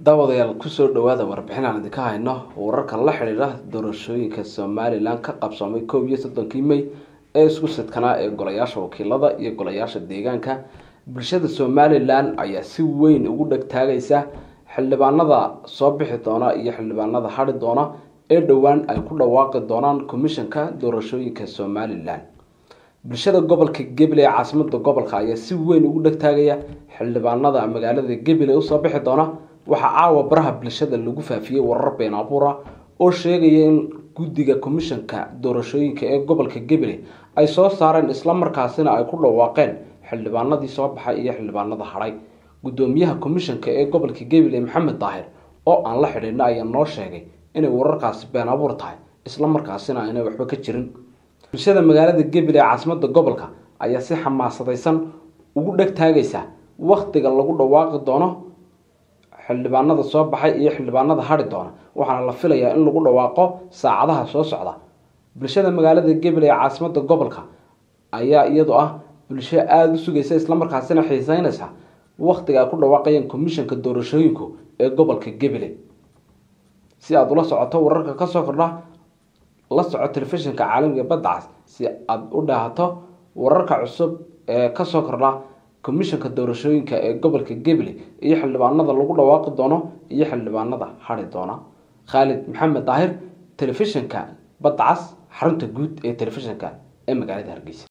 daawadayaal kusoo dhawaada warbixin aan idinka hayno wararka la xidhiidha doorashooyinka somalilan ka qabsoomay koob iyo soddonkii may ee isku sidkanaa ee golayaasha wakiilada iyo golayaasha deegaanka bulshada somalilan ayaa si weyn ugu dhegtaagaysa xildhibaanada soo bixi doona iyo xildhibaanada hadhi doona ee dhowaan ay ku dhawaaqi doonaan komishanka doorashooyinka somalilan bulshada gobolka gebile ee caasimada gobolka ayaa si weyn ugu dhegtaagaya xildhibaanada magaalada gebile usoo bixi doona waxaa caawa baraha bulshada lagu faafiyey warar been abuura oo sheegaya in guddiga komishanka doorashooyinka ee gobolka gebile ay soo saareen islamarkaasina ay ku dhawaaqeen xildhibaanadii soo baxay iyo xildhibaanada hadhay guddoomiyaha komishanka ee gobolka gebile maxamed daahir oo aan la xidhiidna ayaa noo sheegay inay wararkaasi been abuur tahay islamarkaasina aynay waxba ka jirin bulshada magaalada gebile ee caasimada gobolka ayaa si xamaasadaysan ugu dhegtaagaysa wakhtiga lagu dhawaaqi doono xildhibaanada soo baxay iyo xildhibaanada hadhi doona waxaana la filayaa in lagu dhawaaqo saacadaha soo socda bulshada magaalada gebile ee caasimada gobolka ayaa iyadu ah bulsho aada u sugaysa islamarkaasina xiiseynaysa wakhtiga ay ku dhawaaqayaan komishanka doorashooyinku ee gobolka gebile si aada ula socoto wararka kasoo kordha la soco telefishinka caalamiga badda cas si aada u dhaahato wararka cusub ee kasoo kordha komishanka doorashooyinka ee gobolka gebile iyo xildhibaanada lagu dhawaaqi doono iyo xildhibaanada hadhi doona khaalid maxamed daahir telefishinka badda cas xarunta guud ee telefishinka ee magaalada hargeysa